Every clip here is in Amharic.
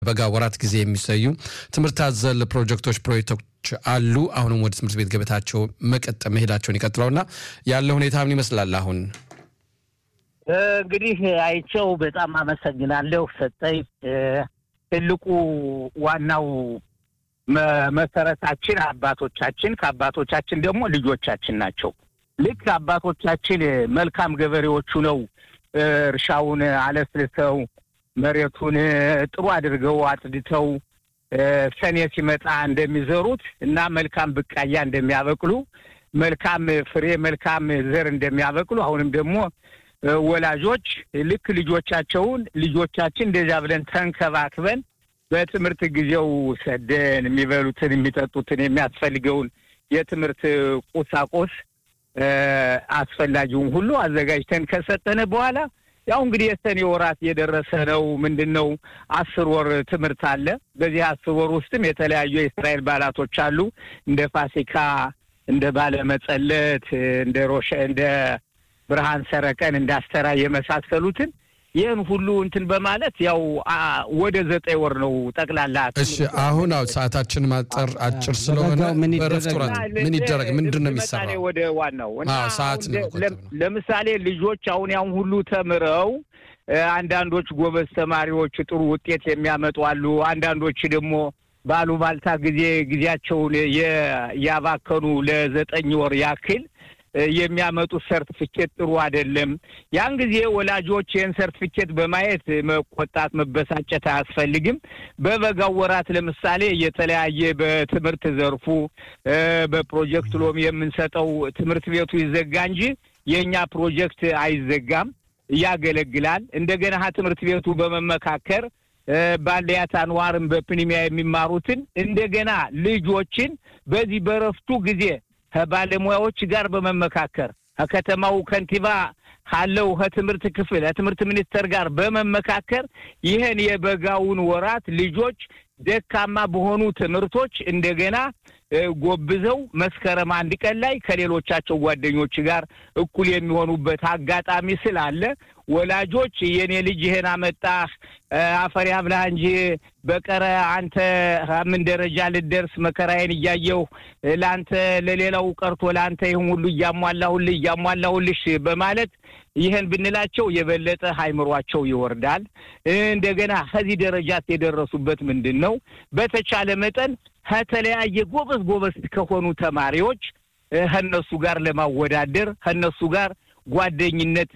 በበጋ ወራት ጊዜ የሚሰዩ ትምህርት አዘል ፕሮጀክቶች ፕሮጀክቶች አሉ። አሁንም ወደ ትምህርት ቤት ገበታቸው መቀጠ መሄዳቸውን ይቀጥለውና ያለ ሁኔታ ምን ይመስላል? አሁን እንግዲህ አይቸው በጣም አመሰግናለሁ ሰጠኝ። ትልቁ ዋናው መሰረታችን አባቶቻችን፣ ከአባቶቻችን ደግሞ ልጆቻችን ናቸው። ልክ አባቶቻችን መልካም ገበሬዎቹ ነው እርሻውን አለስልሰው መሬቱን ጥሩ አድርገው አጽድተው ሰኔ ሲመጣ እንደሚዘሩት እና መልካም ብቃያ እንደሚያበቅሉ መልካም ፍሬ መልካም ዘር እንደሚያበቅሉ አሁንም ደግሞ ወላጆች ልክ ልጆቻቸውን ልጆቻችን እንደዚያ ብለን ተንከባክበን በትምህርት ጊዜው ሰደን የሚበሉትን የሚጠጡትን የሚያስፈልገውን የትምህርት ቁሳቁስ አስፈላጊውን ሁሉ አዘጋጅተን ከሰጠነ በኋላ ያው እንግዲህ የሰኔ ወራት የደረሰ ነው። ምንድን ነው አስር ወር ትምህርት አለ። በዚህ አስር ወር ውስጥም የተለያዩ የእስራኤል በዓላቶች አሉ። እንደ ፋሲካ፣ እንደ ባለመጸለት፣ እንደ ሮሸ እንደ ብርሃን ሰረቀን፣ እንደ አስተራ የመሳሰሉትን ይህን ሁሉ እንትን በማለት ያው ወደ ዘጠኝ ወር ነው ጠቅላላ። እሺ አሁን አው ሰዓታችን ማጠር አጭር ስለሆነ በረፍት ወራት ምን ይደረግ ምንድን ነው የሚሰራው? ወደ ዋናው ሰዓት ለምሳሌ ልጆች አሁን ያሁን ሁሉ ተምረው አንዳንዶች ጎበዝ ተማሪዎች ጥሩ ውጤት የሚያመጡ አሉ። አንዳንዶች ደግሞ ባሉባልታ ጊዜ ጊዜያቸውን ያባከኑ ለዘጠኝ ወር ያክል የሚያመጡት ሰርቲፊኬት ጥሩ አይደለም። ያን ጊዜ ወላጆች ይህን ሰርቲፊኬት በማየት መቆጣት፣ መበሳጨት አያስፈልግም። በበጋው ወራት ለምሳሌ የተለያየ በትምህርት ዘርፉ በፕሮጀክት ሎም የምንሰጠው ትምህርት ቤቱ ይዘጋ እንጂ የእኛ ፕሮጀክት አይዘጋም፣ ያገለግላል። እንደገና ትምህርት ቤቱ በመመካከር ባለያት አንዋርም በፕኒሚያ የሚማሩትን እንደገና ልጆችን በዚህ በረፍቱ ጊዜ ከባለሙያዎች ጋር በመመካከር ከከተማው ከንቲባ ካለው ከትምህርት ክፍል ከትምህርት ሚኒስቴር ጋር በመመካከር ይህን የበጋውን ወራት ልጆች ደካማ በሆኑ ትምህርቶች እንደገና ጎብዘው መስከረም አንድ ቀን ላይ ከሌሎቻቸው ጓደኞች ጋር እኩል የሚሆኑበት አጋጣሚ ስላለ ወላጆች የኔ ልጅ ይህን አመጣህ አፈር ያብላህ እንጂ በቀረ አንተ ምን ደረጃ ልደርስ መከራዬን እያየሁ ለአንተ ለሌላው ቀርቶ ለአንተ ይህን ሁሉ እያሟላሁልህ እያሟላሁልሽ በማለት ይህን ብንላቸው የበለጠ አይምሯቸው ይወርዳል። እንደገና ከዚህ ደረጃት የደረሱበት ምንድን ነው? በተቻለ መጠን ከተለያየ ጎበዝ ጎበዝ ከሆኑ ተማሪዎች ከነሱ ጋር ለማወዳደር ከነሱ ጋር ጓደኝነት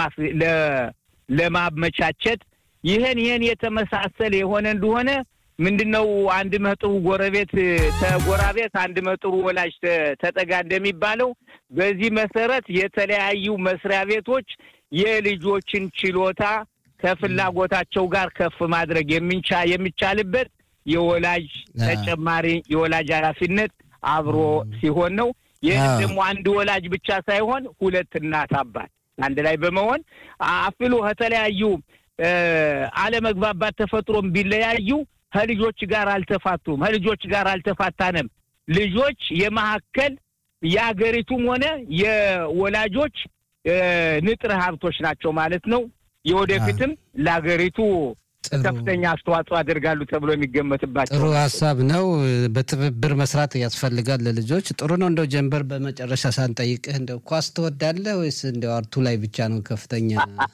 ለማመቻቸት ይህን ይህን የተመሳሰለ የሆነ እንደሆነ ምንድን ነው አንድ መጥሩ ጎረቤት ተጎራቤት አንድ መጥሩ ወላጅ ተጠጋ እንደሚባለው በዚህ መሰረት የተለያዩ መስሪያ ቤቶች የልጆችን ችሎታ ከፍላጎታቸው ጋር ከፍ ማድረግ የሚቻልበት የወላጅ ተጨማሪ የወላጅ ኃላፊነት አብሮ ሲሆን ነው። ይህ ደግሞ አንድ ወላጅ ብቻ ሳይሆን ሁለት እናት አባት አንድ ላይ በመሆን አፍሎ ከተለያዩ አለመግባባት ተፈጥሮም ቢለያዩ ከልጆች ጋር አልተፋቱም፣ ከልጆች ጋር አልተፋታንም። ልጆች የመካከል የአገሪቱም ሆነ የወላጆች ንጥረ ሀብቶች ናቸው ማለት ነው። የወደፊትም ለአገሪቱ ከፍተኛ አስተዋጽኦ ያደርጋሉ ተብሎ የሚገመትባቸው ጥሩ ሀሳብ ነው። በትብብር መስራት ያስፈልጋል ለልጆች ጥሩ ነው። እንደው ጀንበር በመጨረሻ ሳንጠይቅህ እንደው ኳስ ትወዳለህ ወይስ እንደው አርቱ ላይ ብቻ ነው ከፍተኛ?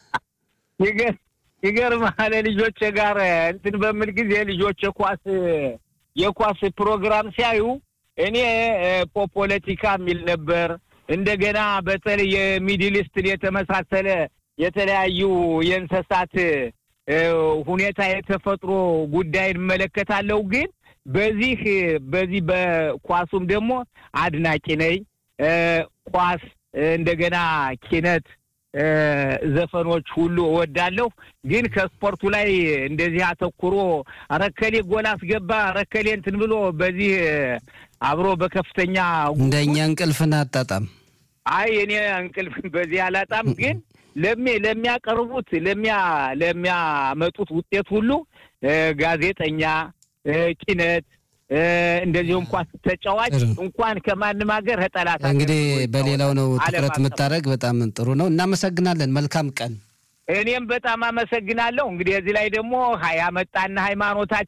ይገርምሃል ልጆች ጋር እንትን በምል ጊዜ ልጆች የኳስ የኳስ ፕሮግራም ሲያዩ እኔ ፖለቲካ የሚል ነበር። እንደገና በተለይ የሚድል ኢስትን የተመሳሰለ የተለያዩ የእንስሳት ሁኔታ የተፈጥሮ ጉዳይን እመለከታለሁ። ግን በዚህ በዚህ በኳሱም ደግሞ አድናቂ ነኝ። ኳስ እንደገና ኪነት ዘፈኖች ሁሉ እወዳለሁ። ግን ከስፖርቱ ላይ እንደዚህ አተኩሮ ረከሌ ጎል አስገባ ረከሌ እንትን ብሎ በዚህ አብሮ በከፍተኛ እንደኛ እንቅልፍን አጣጣም። አይ እኔ እንቅልፍ በዚህ አላጣም ግን ለሚ ለሚያቀርቡት ለሚያ ለሚያመጡት ውጤት ሁሉ ጋዜጠኛ፣ ኪነት እንደዚሁ እንኳን ተጫዋች እንኳን ከማንም ሀገር ከጠላት እንግዲህ በሌላው ነው ትኩረት የምታደርግ። በጣም ጥሩ ነው። እናመሰግናለን። መልካም ቀን። እኔም በጣም አመሰግናለሁ። እንግዲህ እዚህ ላይ ደግሞ ያመጣና ሃይማኖታችን